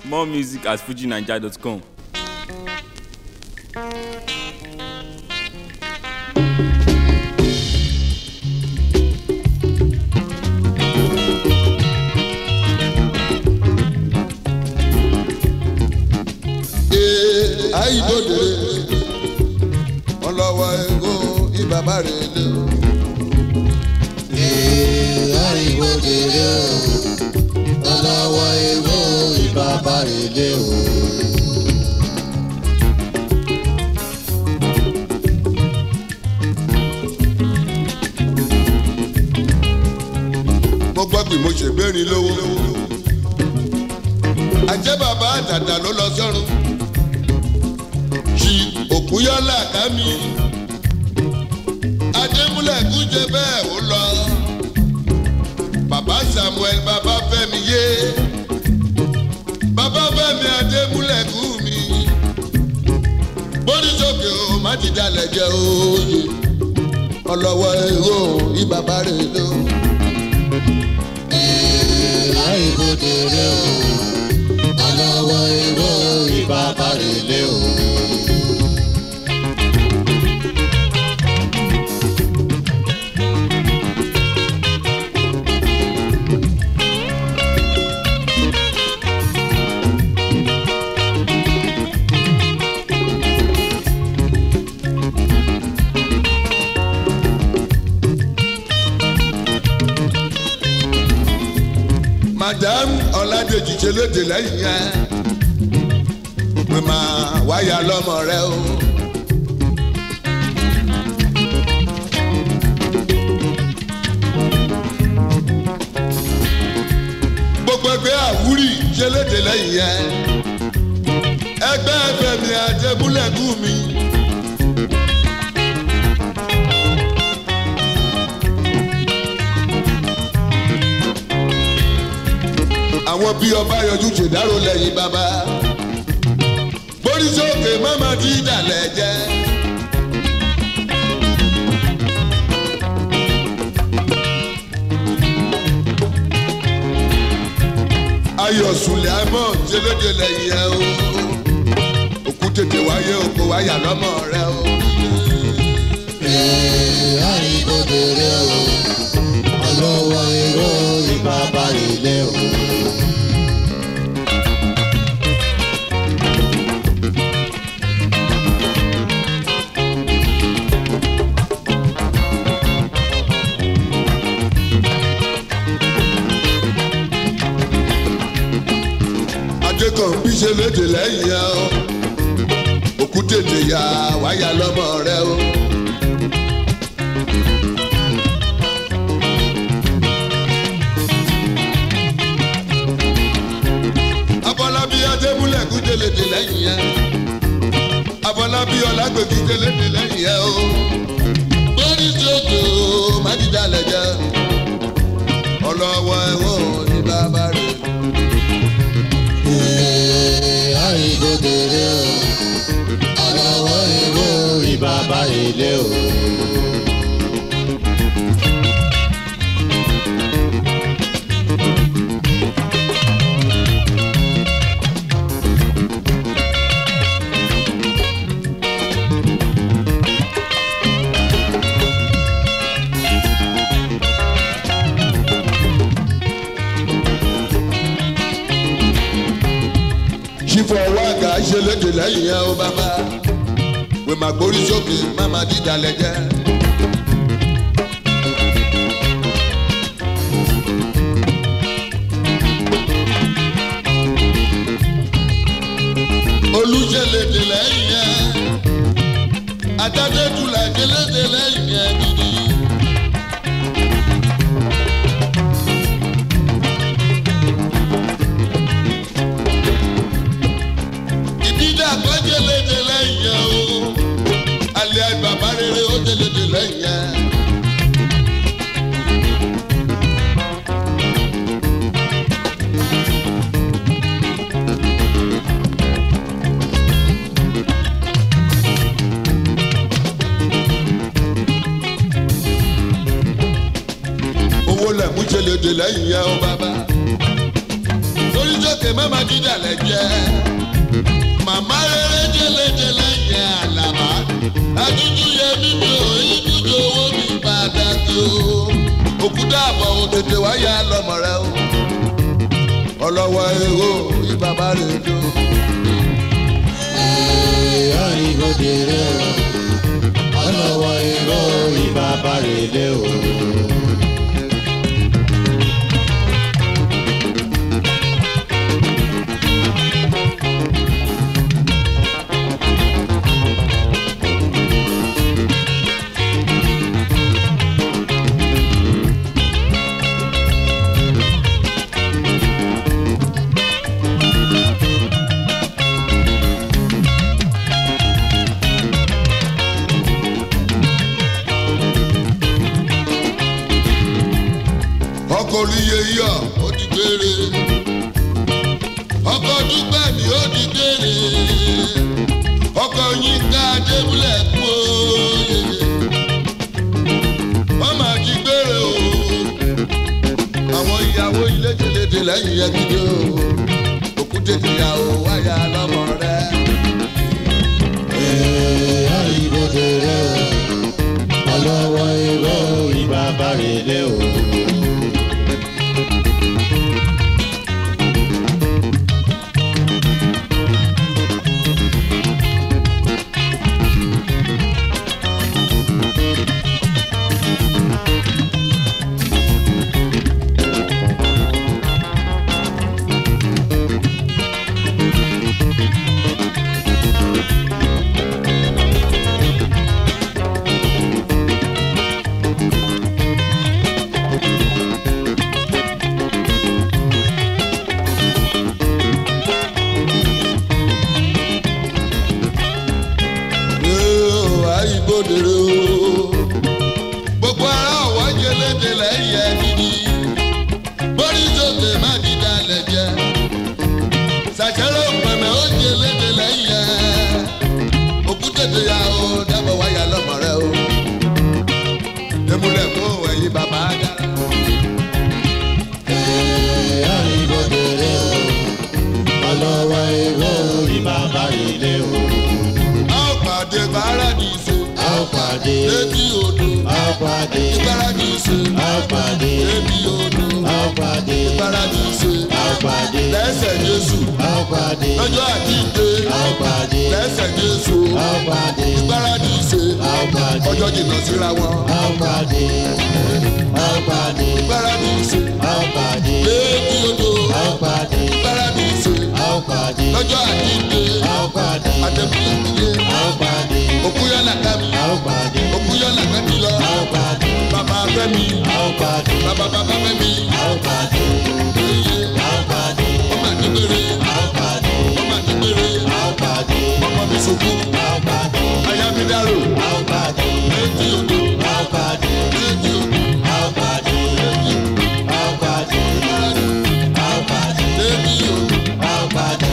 More music at fujinaija.com. ee àìdòdè ọlọ́wọ́ ego ìbàbá rẹ̀ lé o. ee àìwòdèrè o ọlọ́wọ́ ewo ìbàbá rèlé o. mo gbọ́ pé mo ṣègbérin lówó. àjẹ́ bàbá àtàtà ló lọ sọ́run. ṣì òkúyọ́lá ká mi. adémúlẹ̀ kújẹ bẹ́ẹ̀ ó lọ. bàbá samuel bàbá fẹ́mi yé. bàbá fẹ́mi adémúlẹ̀ kú mi. bórí sókè o má ti dalẹ̀ jẹ́ òye. ọlọ́wọ́ èrò ìbàbá rẹ̀ ló. ee àìwòdèrè o ọlọ́wọ́ ewo ìbàbá rèlé o. madam ọ̀làdèjì ṣe lóde lẹ́yìn yẹn pé máa wáyà lọ́mọ rẹ o. gbogbo ẹgbẹ́ àwúrì ṣe lóde lẹ́yìn yẹn ẹgbẹ́ fẹ̀mí àjẹmúlẹ̀kùn mi. àwọn bí ọba yọjú ṣèdárò lẹ́yìn bàbá borí sókè mọ́mọ́ tí ìdàlẹ̀ jẹ́. ayọ̀ sùlẹ̀ àmọ́ ṣẹlẹ́dẹ̀ lẹ́yìn ẹ̀ o òkú tètè wáyé òkú wáyà lọ́mọ rẹ o. ee àìwòdèrè o ọlọ́wọ́ ewo ìbàbá rèlé o. adékànbí ṣẹlẹ́dẹ̀ lẹ́yìn ẹ̀ o òkú tètè yá wáyà lọ́mọ rẹ o. abọ́lábí adébúlẹ̀kú jẹlẹ̀dẹ̀ lẹ́yìn yẹn abọ́lábí ọlágbèkí jẹlẹ̀dẹ̀ lẹ́yìn yẹn o gbórí sókè o májídàlẹ̀ jẹ́ ọlọ́wọ́ ẹ̀wọ̀n ní bàbá rẹ̀. ee àìwòdèrè o ọlọ́wọ́ ewo ìbàbá rèlé o. sífọ̀ wáàgà ṣẹlẹ̀dẹ̀ lẹ́yìn yẹn o bàbá wẹ̀ má gbórí sókè má má dídàlẹ̀ jẹ́. olùṣẹlẹ̀dẹ̀ lẹ́yìn yẹn adájọ́tulà ṣẹlẹ̀dẹ̀ lẹ́yìn yẹn gidi. ìdíjà kan jẹlẹdẹ lẹ́yìn yẹn o alẹ́ bàbá rere ó jẹlẹdẹ lẹ́yìn yẹn. owó lẹ̀ mú jẹlẹdẹ lẹ́yìn yẹn o bàbá. torí jẹ́ òkè mẹ́ma dídàlẹ̀ jẹ́ màmá rere jẹlẹjẹlẹ yẹ àlàbà àdúdú yẹ mímí o ibùdó owó mi pàtàkì o òkúta àbọ̀ òun tètè wáyà lọ́mọ rẹ o ọlọ́wọ́ èrò ìbàbá rẹ̀ dùn. àìgbòdèrè o ọlọ́wọ́ èrò ìbàbá rẹ̀ lé o. ọkọ̀ oríye yọ ó ti gbére ọkọ̀ dúpẹ́ mi ó ti gbére ọkọ̀ yín ká débúlẹ̀ kú òye wọ́n máa ti gbére o àwọn ìyàwó ilé jẹlẹdẹ lẹ́yìn yẹn gidi o òkúté ìyàwó wáyà lọ́mọ rẹ. àìgbòdèrè o ọlọ́wọ́ èrò ìbàbá rẹ̀ lé o. Yóò àìgbòdèrè o. Gbogbo ara ọ̀wọ́ jẹlẹ́dẹ lẹ́yìn ẹni ni. Bórí sókè má dídá lẹ̀ jẹ́. Sàṣẹ́rò pẹ̀mẹ́ ó jẹlẹ́dẹ lẹ́yìn ẹ̀. Òkú tètè ya o, dábọ̀ wáyà lọ́mọ rẹ o. Demúlẹ̀ fún ẹ̀yin bàbá dára. àìgbòdèrè o ọlọ́wọ́ èrò ìbàbá rẹ̀ lé o. A ó pàdé Paradíso. a ó pàdé Létí odò. a ó pàdé Paradíso. a ó pàdé Létí odò. a ó pàdé Paradíso. a ó pàdé Lẹ́sẹ̀ Jésù. a ó pàdé Lọ́jọ́ àjíǹde. a ó pàdé lẹ́sẹ̀ jésù a ó pàdé gbáradì ṣe a ó pàdé ọjọ́ jìnnà síra wọn a ó pàdé a ó pàdé gbáradì ṣe a ó pàdé léèkì odò a ó pàdé gbáradì ṣe a ó pàdé lọ́jọ́ àjíǹde a ó pàdé àtẹ̀kùnlé a ó pàdé òkúyọ́ làkàmì a ó pàdé òkúyọ́ làkàmì lọ a ó pàdé bàbá fẹ́mi a ó pàdé bàbá bàbá fẹ́mi a ó pàdé èyí a ó pàdé ọmọ àdìgbére a ó pàdé ọmọ àdìgbére a ó pàdé ọmọ mi sùkú a ó pàdé ayámídárò a ó pàdé léèkì odò a ó pàdé léèkì odò a ó pàdé a ó pàdé a ó pàdé léèkì odò. a ó pàdé.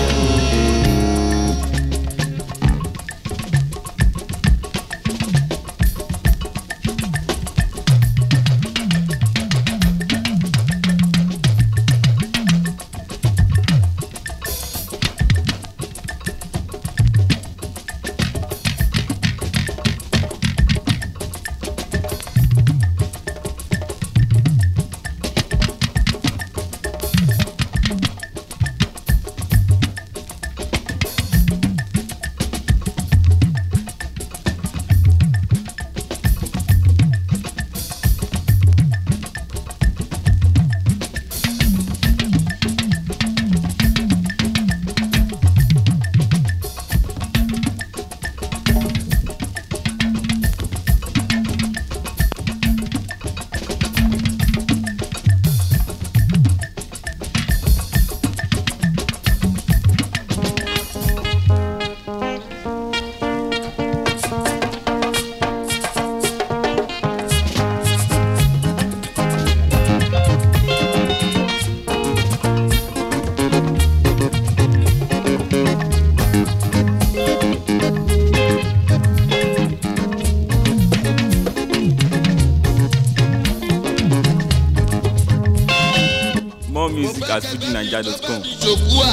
More music at fujinaija.com. ìjòkú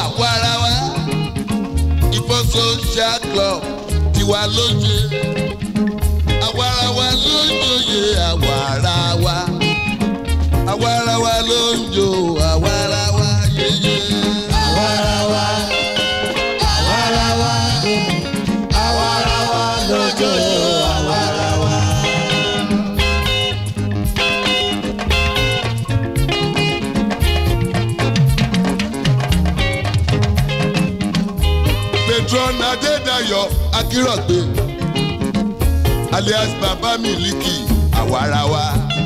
tiwa ló ṣe àwarawa ló ń joyè àwarawa àwarawa ló ń jo àwarawa yeye. Àwarawa, àwarawa, àwarawa lójoojó àwarawa. patron adédayọ̀ akírọ̀gbé alias baba miliki àwarawa.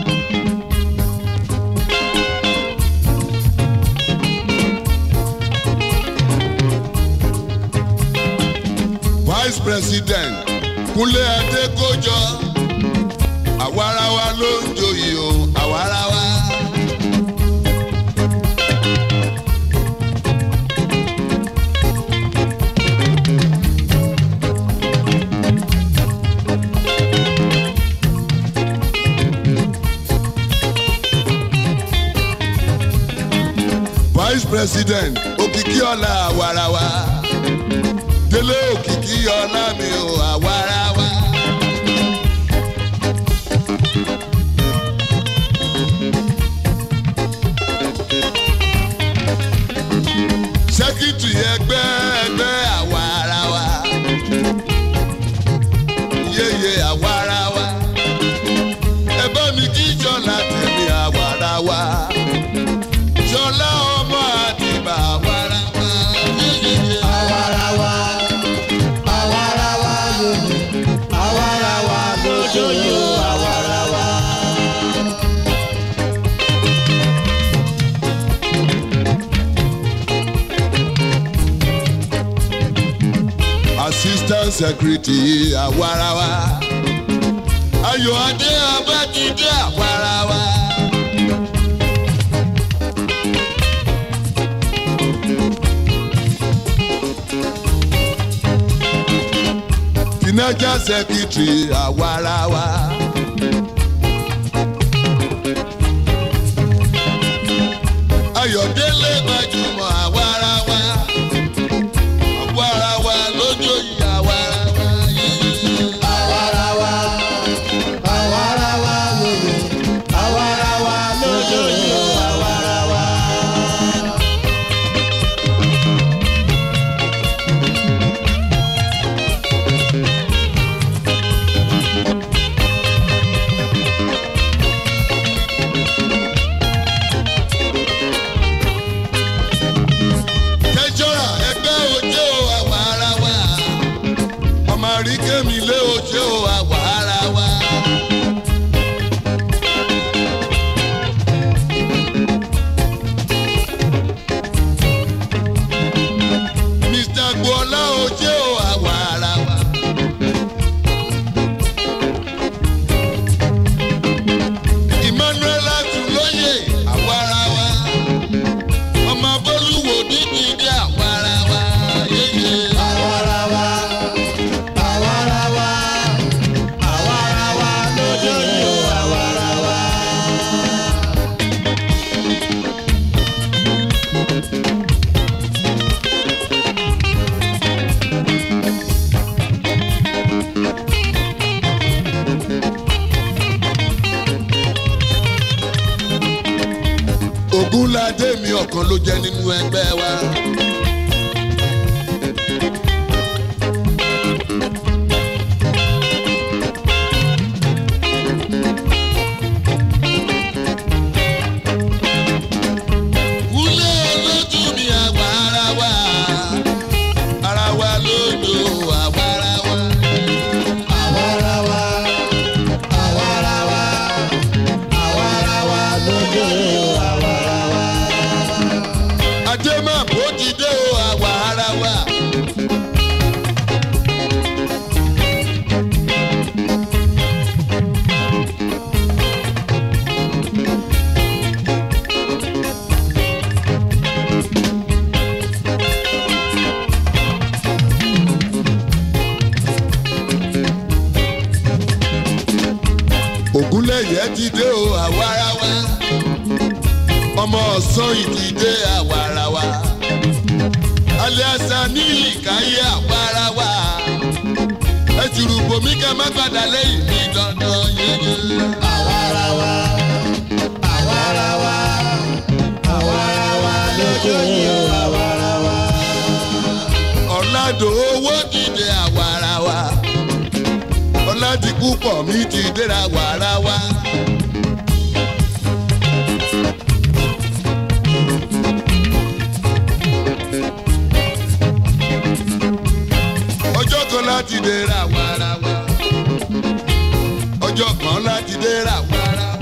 vice president kúnlé adékọjọ àwarawa ló ń joyè o àwarawa. vice president òkìkí ọ̀la àwarawa délé òkìkí ọ̀la mi ò àwarawa. sẹ́kítì ẹgbẹ́ ẹgbẹ́ àwarawa yéye àwarawa ẹ bá mi kí jọ̀la tẹ̀lé àwarawa jọlá ọmọ àdìbà wàràwà yéyé. Àwarawa, àwarawa lónìí, àwarawa lójoojó àwarawa. assistant secretary àwarawa ayọ̀ adé abájídé àwarawa. financial secretary àwarawa. ayọ̀délé gbajúmọ̀ àwarawa. àwarawa lójó yìí àwarawa yìí. Àwarawa, àwarawa lónìí, àwarawa lójoojó àwarawa. tẹ́jọ́ra ẹgbẹ́ òjò àwarawa. ọmọ àríkèmí lé òjò àwarawa. mr gbọ́lá òjò àwarawa. emmanuel atúlóyè àwarawa ọmọ bólúwo dídì dé àwarawa yéyé. Àwarawa, àwarawa, àwarawa lójoojó àwarawa. ògúnládé mi ọ̀kan ló jẹ́ nínú ẹgbẹ́ wa. wúlé olójú mi àgbà ara wa ara wa lódò àwa ara wa. Àwarawa, àwarawa, àwarawa lójoojó àwarawa. ajé máa bó ti dé o àwa ara wa. ògúnlẹ̀yẹ ti dé o àwa ara wa. ọmọ ọ̀sán ìdílé àwa ara wa. aliasa ní ìkáyé àwa ara wa. ẹ ti rúbọ mi kẹ má padà lẹ́yìn mi dandan yéye. àwarawa àwarawa àwarawa lójú yìí o àwarawa. ọ̀làdò owó dìde àwarawa ọ̀làdìkú pọ̀ mi ti dẹ́ra wàrawa. ọjọ́ kan láti dẹ́ra wàrawa ọjọ́ kan láti dẹ́ra wàrawa.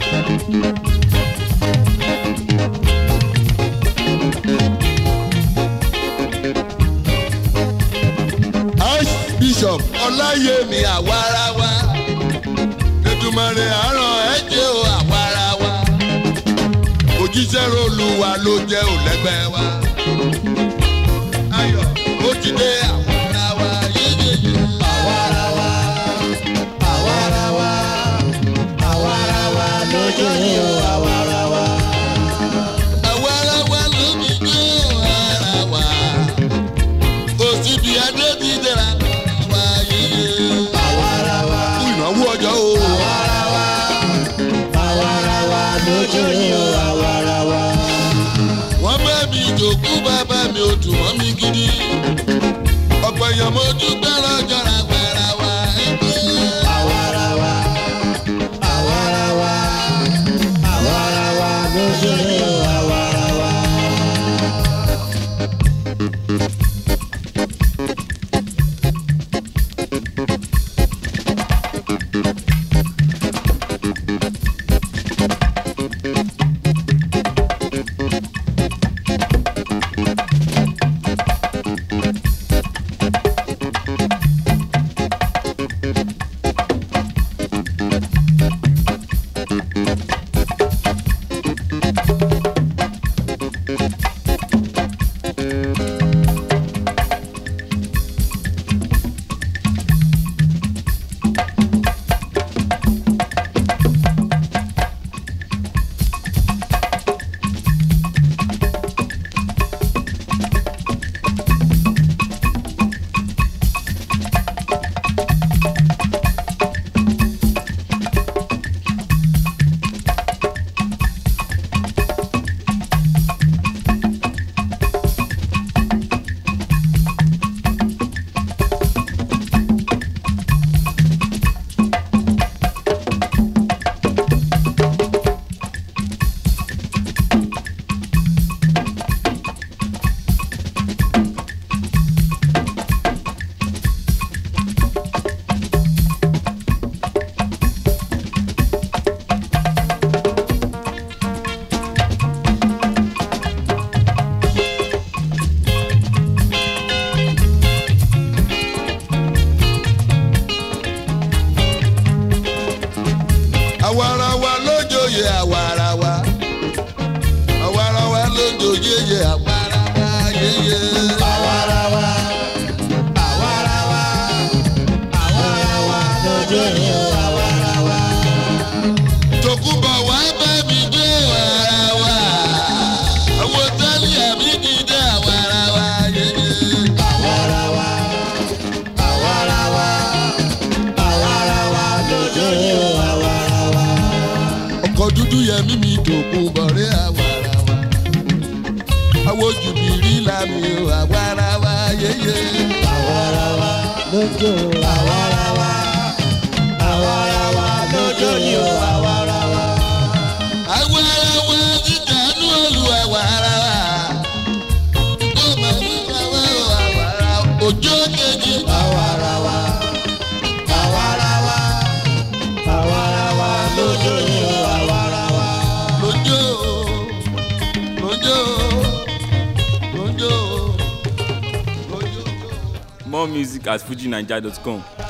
archbishop ọláyẹmí àwarawa ètùmọ̀rẹ́ àárọ̀ ẹ̀jẹ̀ o àwarawa òjíṣẹ́ olúwa ló jẹ́ òlẹ́gbẹ́ wa ayọ̀ ó ti dé àwarawa yéyéyé. àwarawa àwarawa àwarawa lójú yìí o àwarawa. àwarawa ló mi gbé àwarawa kò síbi adé ti dẹ́ra àwarawa yéyé. àwarawa fún ìnáwó ọjọ́ o. àwarawa àwarawa lójú yìí o àwarawa. wọ́n bá mi jòkú bàbá mi ò dùn mọ́ mi gidi. ọ̀pọ̀ èèyàn mo dúpẹ́ lọ́jọ́ ra gbàrà wá ẹgbẹ́. àwarawa àwarawa àwarawa lójú yìí o àwarawa. àwarawa lójooyè àwarawa àwarawa lójooyè àwarawa yéyé. àwarawa àwarawa àwarawa lójú yìí o àwarawa. tòkúbọ̀ wá bá mi dé àwarawa àwọn tálíà mi ti dé àwarawa yéyé. àwarawa àwarawa àwarawa lójú yìí o àwarawa. ọkọ̀ dúdú yẹmí mi tòkun bọ̀rẹ́ àwarawa àwọn jùbìrí làmì àwarawa yéyé. àwarawa lójú àwarawa àwarawa lójú yìí o àwarawa. àwarawa dídánú olú àwarawa tó máa ń wá àwarawa òjò kejì. àwarawa àwarawa àwarawa lójú yìí o àwarawa. lójó lójó lójó lójó. More music at fujinaija.com.